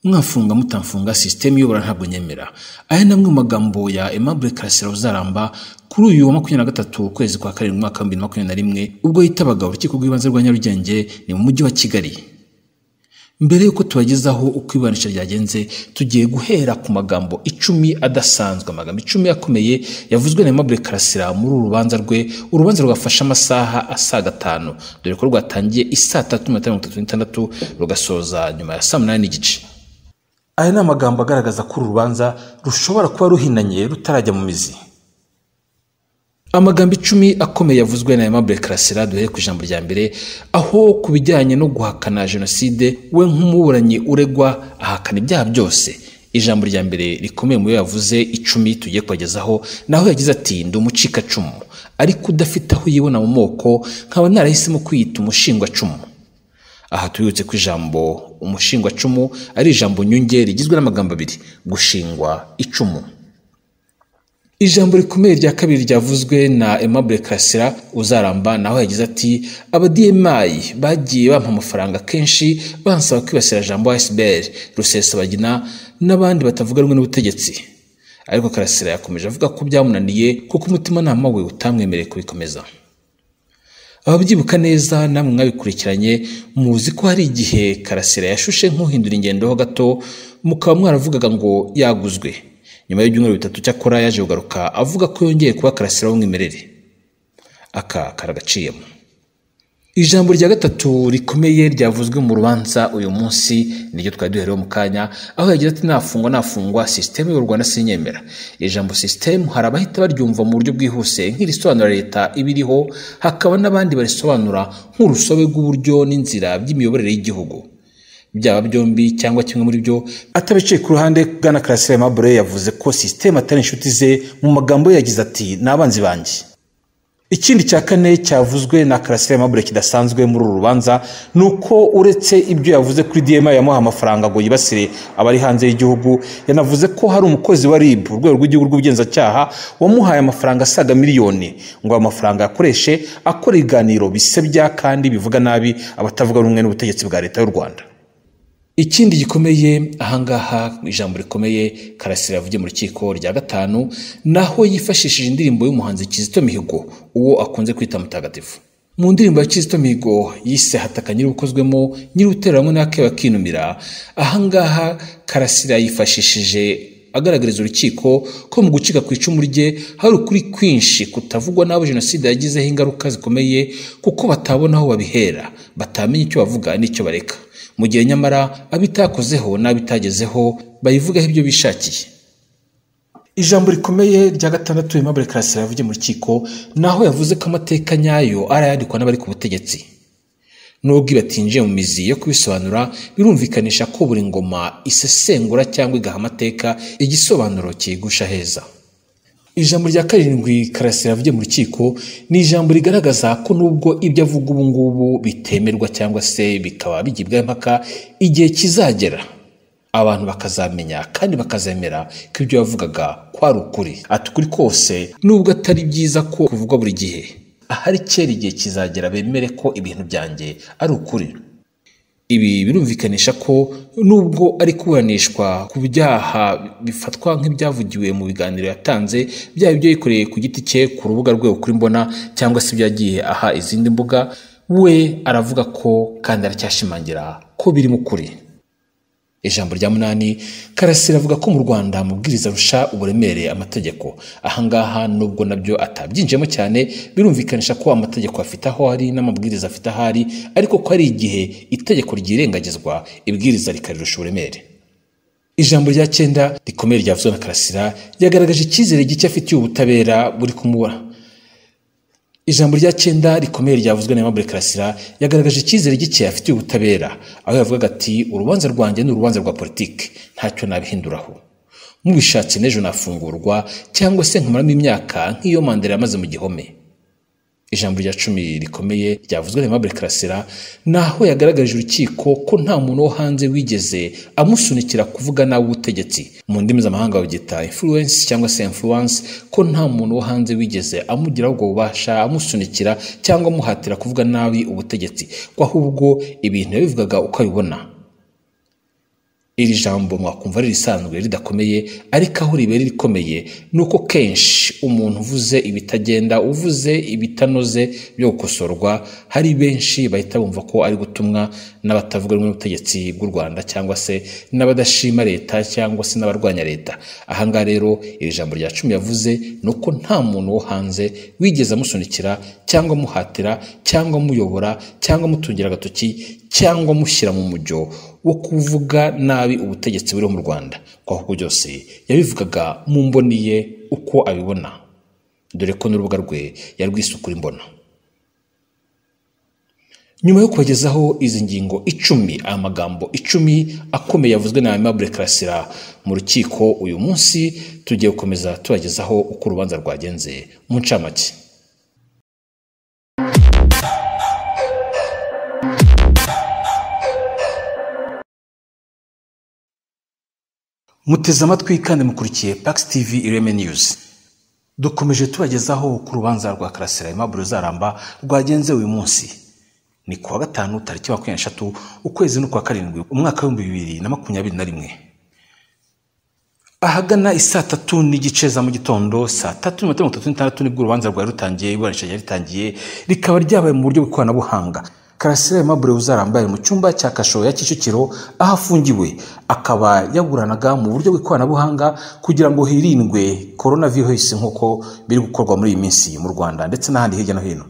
mwafunga mutamfunga sisiteme iyobora ntabwo nyemera aya ni amwe mu magambo ya Aimable Karasira uzaramba kuri uyu wa makumyabiri na gatatu ukwezi kwa karindwi umwaka wa bibiri na makumyabiri na rimwe ubwo yitabaga urukiko rw'ibanze rwa Nyarugenge ni mu mujyi wa Kigali mbere y'uko tubagezaho uko iburanisha ryagenze tugiye guhera ku magambo icumi adasanzwe amagambo icumi akomeye yavuzwe na Aimable Karasira muri uru rubanza rwe urubanza rwafashe amasaha asaga atanu dore ko rwatangiye isaa tatu mirongo itanu mirongo itatu n'itandatu rugasoza nyuma ya saa munani n'igice aya ni amagambo agaragaza ko uru rubanza rushobora kuba ruhinanye rutarajya mu mizi amagambo icumi akomeye yavuzwe na Aimable Karasira duhere ku ijambo rya mbere aho ku bijyanye no guhakana jenoside we nk'umuburanyi uregwa ahakana ibyaha byose ijambo rya mbere rikomeye mu yo yavuze icumi tugiye kubagezaho naho yagize ati ndi umucikacumu ariko udafite aho yibona mu moko nkaba narahisemo kwiyita umushingwacumu aha tubibutse ko ijambo umushingwacumu ari ijambo nyunge rigizwe n'amagambo abiri gushingwa icumu ijambo rikomeye rya kabiri ryavuzwe na Aimable Karasira uzaramba naho yagize ati abadiyemayi bagiye bampa amafaranga kenshi bansaba kwibasira jambo ASBL Rusesabagina n'abandi batavuga rumwe n'ubutegetsi ariko Karasira yakomeje avuga ko byamunaniye kuko umutimanama we utamwemereye kubikomeza ababyibuka neza namwe mwabikurikiranye muzi ko hari igihe Karasira yashushe nk'uhindura ingendo ho gato mukaba mwaravugaga ngo yaguzwe nyuma y'ibyumweru bitatu cyakora yaje kugaruka avuga ko yongeye kuba karasira w'umwimerere aka karagaciyemo ijambo rya gatatu rikomeye ryavuzwe mu rubanza uyu munsi niryo twari duherewe mu kanya aho yagize ati nafungwa nafungwa sisiteme y'u rwanda sinyemera ijambo sisiteme hari abahita baryumva mu buryo bwihuse nk'irisobanura leta ibiriho hakaba n'abandi barisobanura nk'urusobe rw'uburyo n'inzira by'imiyoborere y'igihugu byaba byombi cyangwa kimwe muri byo atabicaye ku ruhande bwana karasira Aimable yavuze ko sisiteme atari inshuti ze mu magambo ye yagize ati ni abanzi banjye ikindi cya kane cyavuzwe na karasira Aimable kidasanzwe muri uru rubanza ni uko uretse ibyo yavuze kuri dma yamuha amafaranga ngo yibasire abari hanze y'igihugu yanavuze ko hari umukozi wa rib urwego rw'igihugu rw'ubugenzacyaha wamuhaye amafaranga asaga miliyoni ngo ayo mafaranga yakoreshe akora ibiganiro bisebya kandi bivuga nabi abatavuga rumwe n'ubutegetsi bwa leta y'u rwanda ikindi gikomeye ahangaha ijambo rikomeye karasira yavugiye mu rukiko rya gatanu naho yifashishije indirimbo y'umuhanzi kizito mihigo uwo akunze kwita mutagatifu mu ndirimbo ya kizito mihigo yise hataka nyir'ubukozwemo nyir'utereranywe n'ake bakinumira ahangaha karasira yifashishije agaragariza urukiko ko mu gucika ku icumu rye hari ukuri kwinshi kutavugwa n'abo jenoside yagizeho ingaruka zikomeye kuko batabona aho babihera batamenya icyo bavuga n'icyo bareka mu gihe nyamara abitakozeho n'abitagezeho bayivugaho ibyo bishakiye ijambo rikomeye rya gatandatu Aimable Karasira yavugiye mu rukiko naho yavuze ko amateka nyayo arayandikwa n'abari ku butegetsi nubwo batinjiye mu mizi yo kubisobanura birumvikanisha ko buri ngoma isesengura cyangwa igaha amateka igisobanuro kiyigusha heza ijambo rya karindwi karasira yavugiye mu rukiko ni ijambo rigaragaza ko nubwo ibyo avuga ubu ngubu bitemerwa cyangwa se bikaba bigibwaho impaka igihe kizagera abantu bakazamenya kandi bakazemera ko ibyo yavugaga kwari ukuri ati ukuri kose nubwo atari byiza ko kuvugwa buri gihe ahari kera igihe kizagera bemere ko ibintu byanjye ari ukuri ibi birumvikanisha ko nubwo ari kuburanishwa ku byaha bifatwa nk'ibyavugiwe mu biganiro yatanze byaba ibyo yikoreye ku giti cye ku rubuga rwe ukuri mbona cyangwa se ibyagiye aha izindi mbuga we aravuga ko kandi aracyashimangira ko birimo ukuri ijambo rya munani karasira avuga ko mu rwanda amabwiriza arusha uburemere amategeko ahangaha nubwo nabyo atabyinjiyemo cyane birumvikanisha ko amategeko afite aho ari n'amabwiriza afite aho ari ariko ko hari igihe itegeko ryirengagizwa ibwiriza rikarusha uburemere ijambo rya cyenda rikomeye ryavuzwe na karasira ryagaragaje icyizere gike afitiye ubutabera buri kumubura ijambo rya cyenda rikomeye ryavuzwe na Aimable Karasira yagaragaje icyizere gike afitiye ubutabera aho yavugaga ati urubanza rwanjye ni urubanza rwa politiki ntacyo nabihinduraho mubishatse n'ejo nafungurwa cyangwa se nkamaramo imyaka nk'iyo mandela yamaze mu gihome ijambo rya cumi rikomeye ryavuzwe na Aimable Karasira naho yagaragaje urukiko ko nta muntu wo hanze wigeze amusunikira kuvuga nawe ubutegetsi mu ndimi z'amahanga babyita influence cyangwa se influence ko nta muntu wo hanze wigeze amugiraho ubwo bubasha amusunikira cyangwa amuhatira kuvuga nabi ubutegetsi ko ahubwo ibintu yabivugaga uko abibona iri jambo mwakumva ririsanzwe ridakomeye ariko aho ribera rikomeye ni uko kenshi umuntu uvuze ibitagenda uvuze ibitanoze byo gukosorwa hari benshi bahita bumva ko ari gutumwa n'abatavuga rumwe n'ubutegetsi bw'u rwanda cyangwa se n'abadashima leta cyangwa se n'abarwanya leta ahangaha rero iri jambo rya cumi yavuze ni uko nta muntu wo hanze wigeze amusunikira cyangwa amuhatira cyangwa amuyobora cyangwa amutungira agatoki cyangwa amushyira mu mujyo wo kuvuga nabi ubutegetsi buriho mu rwanda kwa kuko byose yabivugaga mu mboni ye uko abibona dore ko n'urubuga rwe yarwisukura imbona nyuma yo kubagezaho izi ngingo icumi aya magambo icumi akomeye yavuzwe na aimable karasira mu rukiko uyu munsi tugiye gukomeza tubagezaho uko urubanza rwagenze mu ncamake muteze amatwi kandi mukurikiye Pax TV Ireme News dukomeje tubagezaho ku rubanza rwa Karasira Aimable Zaramba rwagenze uyu munsi ni kuwa gatanu tariki makumyabiri n'eshatu ukwezi n'ukwa karindwi umwaka w'ibihumbi bibiri na makumyabiri na rimwe ahagana isaa tatu n'igice za mu gitondo saa tatu na mirongo itatu n'itandatu nibwo urubanza rwari rutangiye iburanisha ryari ritangiye rikaba ryabaye mu buryo bw'ikoranabuhanga karasira aimable uzaramba mu cyumba cya kasho ya kicukiro aho afungiwe akaba yaburanaga mu buryo bw'ikoranabuhanga kugira ngo hirindwe korona virusi nk'uko biri gukorwa muri iyi minsi mu rwanda ndetse n'ahandi hirya no hino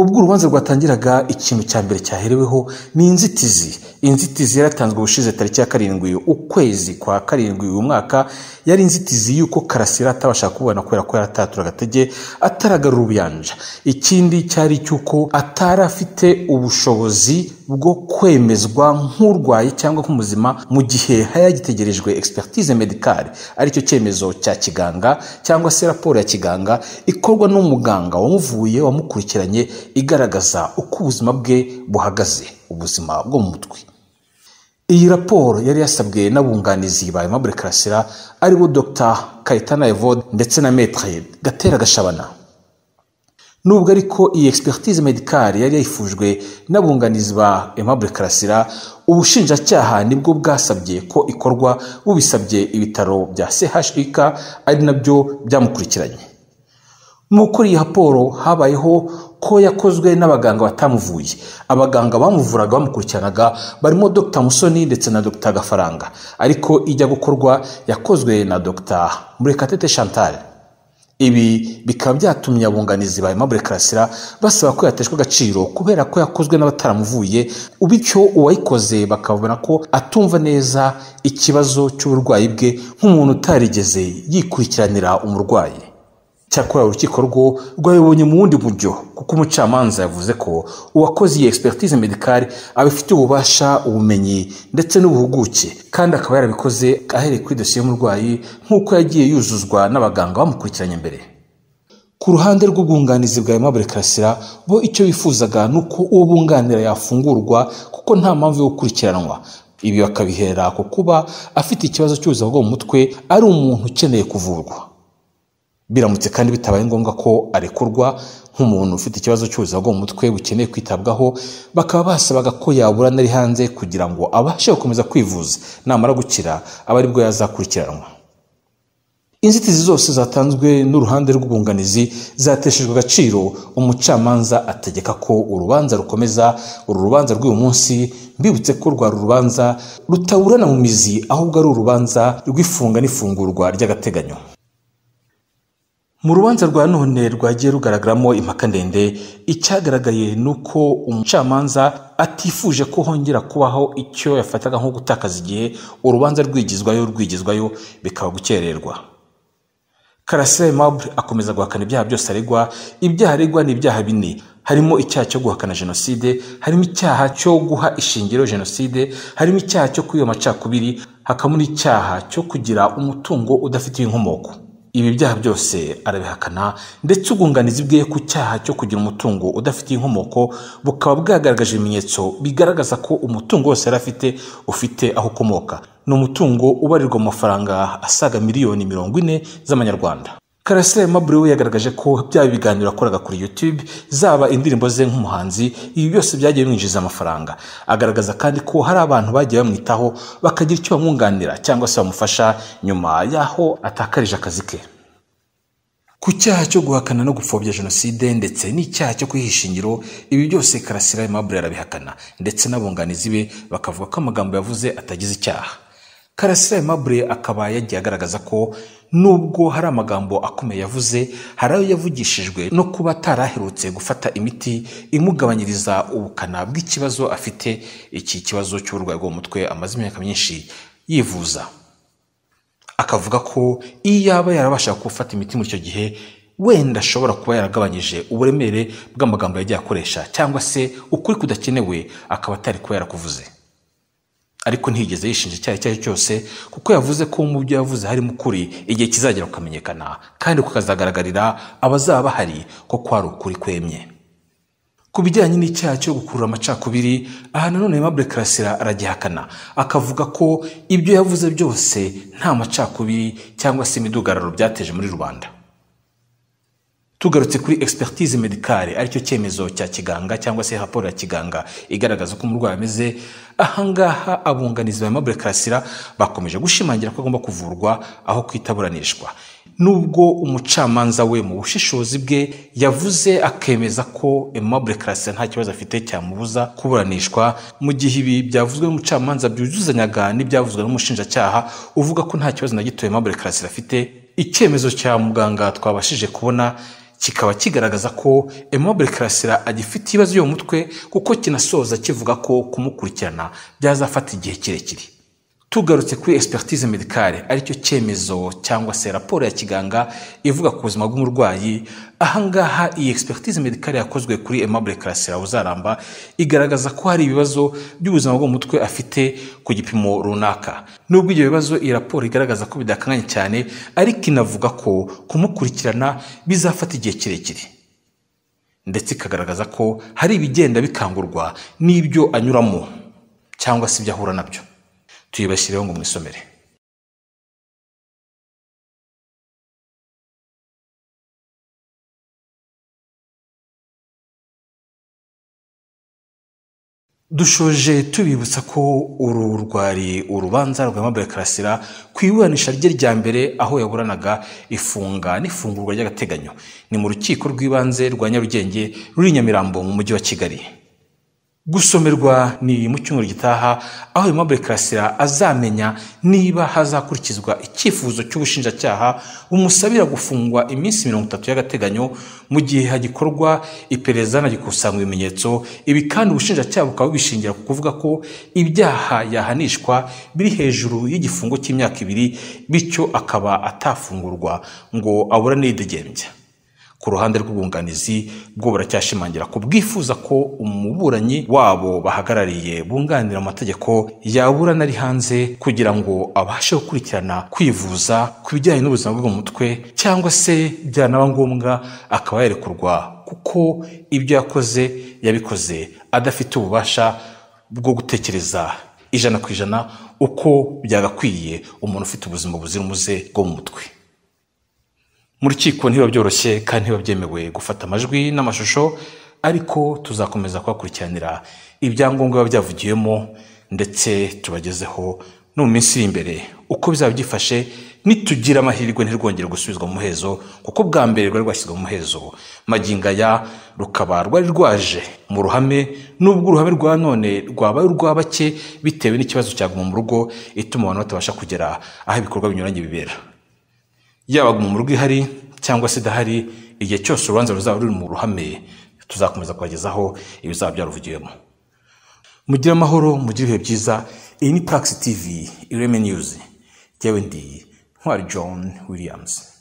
ubwo urubanza rwatangiraga ikintu cya mbere cyahereweho ni inzitizi inzitizi yaratanzwe ubushize tariki ya karindwi ukwezi kwa karindwi uyu mwaka yari inzitizi y'uko karasira atabasha kubona kubera ko yaratatura agatege ataragarura ubuyanja ikindi cyari icy'uko atari afite ubushobozi bwo kwemezwa nk'urwaye cyangwa nk'umuzima mu gihe hayagitegerejwe expertise medicale aricyo cyemezo cya kiganga cyangwa se raporo ya kiganga ikorwa n'umuganga wamuvuye wamukurikiranye igaragaza uko ubuzima bwe buhagaze ubuzima bwo mu mutwe iyi raporo yari yasabwe n'abunganizi ba aimable karasira aribo dr kayitana evode ndetse na metre gatera gashabana nubwo ariko iyi expertise medicale yari yayifujwe n'abunganizi ba aimable karasira ubushinjacyaha nibwo bwasabye ko ikorwa bubisabye ibitaro bya chik ari nabyo byamukurikiranye mu gukora iyi raporo habayeho ko yakozwe n'abaganga batamuvuye abaganga bamuvuraga bamukurikiranaga barimo dr musoni ndetse na dr gafaranga ariko ijya gukorwa yakozwe na dr murekatete chantal ibi bikaba byatumye abunganizi ba aimable karasira basaba ko yateshwa agaciro kubera ko yakozwe n'abataramuvuye bityo uwayikoze bakabona ko atumva neza ikibazo cy'uburwayi bwe nk'umuntu utarigeze yikurikiranira umurwayi cyakora urukiko rwo rwabibonye mu wundi buryo kuko umucamanza yavuze ko uwakoze iyi expertise medicale abifitiye ububasha ubumenyi ndetse n'ubuhuguke kandi akaba yarabikoze ahereye kuri dosiye y'umurwayi nk'uko yagiye yuzuzwa n'abaganga bamukurikiranye mbere ku ruhande rw'ubwunganizi bwa Aimable Karasira bo icyo bifuzaga ni uko uwo bunganira yafungurwa kuko nta mpamvu yo gukurikiranwa ibi bakabihera ku kuba afite ikibazo cy'ubuzima bwo mu mutwe ari umuntu ukeneye kuvurwa biramutse kandi bitabaye ngombwa ko arekurwa nk'umuntu ufite ikibazo cy'ubuzima bwo mu mutwe bukeneye kwitabwaho bakaba basabaga ko yaburana ari hanze kugira ngo abashe gukomeza kwivuza namara gukira aba aribwo yazakurikiranwa inzitizi zose zatanzwe n'uruhande rw'ubwunganizi zateshejwe agaciro umucamanza ategeka ko urubanza rukomeza uru rubanza rw'uyu munsi mbibutse ko rwari urubanza rutaburana mu mizi ahubwo ari urubanza rw'ifunga n'ifungurwa ry'agateganyo mu rubanza rwa none rwagiye rugaragaramo impaka ndende icyagaragaye ni uko umucamanza atifuje ko hongera kubaho icyo yafataga nko gutakaza igihe urubanza rwigizwayo rwigizwayo bikaba gukererwa karasire mabure akomeza guhakana ibyaha byose aregwa ibyaha aregwa ni ibyaha bine harimo icyaha cyo guhakana jenoside harimo icyaha cyo guha ishingiro jenoside harimo icyaha cyo kwiba amacakubiri hakabamo n'icyaha cyo kugira umutungo udafitiye inkomoko ibi byaha byose arabihakana ndetse ubwunganizi bwe ku cyaha cyo kugira umutungo udafitiye inkomoko bukaba bwagaragaje ibimenyetso bigaragaza ko umutungo wose yari afite ufite aho ukomoka ni umutungo ubarirwa mu mafaranga asaga miliyoni mirongo ine z'amanyarwanda karasira Aimable we yagaragaje ko byaba ibiganiro yakoraga kuri YouTube zaba indirimbo ze nk'umuhanzi ibi byose byagiye bimwinjiza amafaranga agaragaza kandi ko hari abantu bagiye bamwitaho bakagira icyo bamwunganira cyangwa se bamufasha nyuma y'aho atakarije akazi ke ku cyaha cyo guhakana no gupfobya jenoside ndetse n'icyaha cyo kwihisha ingiro ibi byose karasira Aimable arabihakana ndetse n'abunganizi be bakavuga ko amagambo yavuze atagize icyaha karasira Aimable akaba yagiye agaragaza ko nubwo hari amagambo akomeye yavuze hari ayo yavugishijwe no kuba ataraherutse gufata imiti imugabanyiriza ubukana bw'ikibazo afite iki kibazo cy'uburwayi bwo mu mutwe amaze imyaka myinshi yivuza akavuga ko iyo yaba yarabasha gufata imiti muri icyo gihe wenda ashobora kuba yaragabanyije uburemere bw'amagambo yagiye akoresha cyangwa se ukuri kudakenewe akaba atari kuba yarakuvuze ariko ntiyigeze yishinja icyaha icyo ari cyo cyose kuko yavuze ko mu byo yavuze harimo ukuri igihe kizagera kukamenyekana kandi kukazagaragarira abazaba bahari ko kwari ukuri kwemye ku bijyanye n'icyaha cyo gukurura amacakubiri aha nanone Aimable karasira aragihakana akavuga ko ibyo yavuze byose nta macakubiri cyangwa se imidugararo byateje muri rubanda tugarutse kuri expertise medicale aricyo cyemezo cya kiganga cyangwa se raporo ya kiganga igaragaza ko umurwayi ameze ahangaha abunganizi ba Aimable karasira bakomeje gushimangira ko agomba kuvurwa aho kwitaburanishwa nubwo umucamanza we mu bushishozi bwe yavuze akemeza ko Aimable Classe nta kibazo afite cyamubuza kuburanishwa mu gihe ibi byavuzwe n'umucamanza byuzuzanyaga n'ibyavuzwe n'umushinjacyaha uvuga ko nta kibazo na gito Aimable Classe afite icyemezo cya muganga twabashije kubona kikaba kigaragaza ko Aimable Karasira agifite ibibazo byo mu mutwe kuko kinasoza kivuga ko kumukurikirana byazafata igihe kirekire tugarutse kuri expertise medicale aricyo cyemezo cyangwa se raporo ya kiganga ivuga ku buzima bw'umurwayi ahangaha iyi expertise medicale yakozwe kuri Aimable Karasira uzaramba igaragaza ko hari ibibazo by'ubuzima bwo mu mutwe afite ku gipimo runaka nubwo ibyo bibazo iyi raporo igaragaza ko bidakanganye cyane ariko inavuga ko kumukurikirana bizafata igihe kirekire ndetse ikagaragaza ko hari ibigenda bikangurwa n'ibyo anyuramo cyangwa se ibyo ahura nabyo tuyibashyireho ngo mwisomere dushoje tubibutsa ko uru rwari urubanza rwa Aimable karasira ku iburanisha rye rya mbere aho yaburanaga ifunga n'ifungurwa ry'agateganyo ni mu rukiko rw'ibanze rwa nyarugenge ruri nyamirambo mu mujyi wa kigali gusomerwa ni mu cyumweru gitaha aho Aimable Karasira azamenya niba hazakurikizwa icyifuzo cy'ubushinjacyaha bumusabira gufungwa iminsi mirongo itatu y'agateganyo mu gihe hagikorwa iperereza hanagikusanywa ibimenyetso ibi kandi ubushinjacyaha bukaba bubishingira ku kuvuga ko ibyaha yahanishwa biri hejuru y'igifungo cy'imyaka ibiri bityo akaba atafungurwa ngo abura n'idegembya ku ruhande rw'ubwunganizi bwo buracyashimangira ko bwifuza ko umuburanyi wabo bahagarariye bunganira amategeko yaburana ari hanze kugira ngo abashe gukurikirana kwivuza ku bijyanye n'ubuzima bwo mu mutwe cyangwa se byanaba ngombwa akaba yarekurwa kuko ibyo yakoze yabikoze adafite ububasha bwo gutekereza ijana ku ijana uko byagakwiye umuntu ufite ubuzima buzira umuze bwo mu mutwe mu rukiko ntibiba byoroshye kandi ntibiba byemewe gufata amajwi n'amashusho ariko tuzakomeza kubakurikiranira ibyangombwa biba byavugiwemo ndetse tubagezeho no mu minsi iri imbere uko bizaba byifashe nitugira amahirwe ntirwongere gusubizwa mu muhezo kuko bwa mbere rwari rwashyizwe mu muhezo magingo aya rukaba rwari rwaje mu ruhame n'ubwo uruhame rwa none rwabaye urwa bake bitewe n'ikibazo cyaguma mu rugo ituma abantu batabasha kugera aho ibikorwa binyuranye bibera yaba mu rugo ihari cyangwa se idahari igihe cyose urubanza ruzaba ruri mu ruhame tuzakomeza kubagezaho ibizaba byaruvugiwemo mugire amahoro mugire ibihe byiza iyi ni Praxis TV ireme news yewe ndi ntwari john williams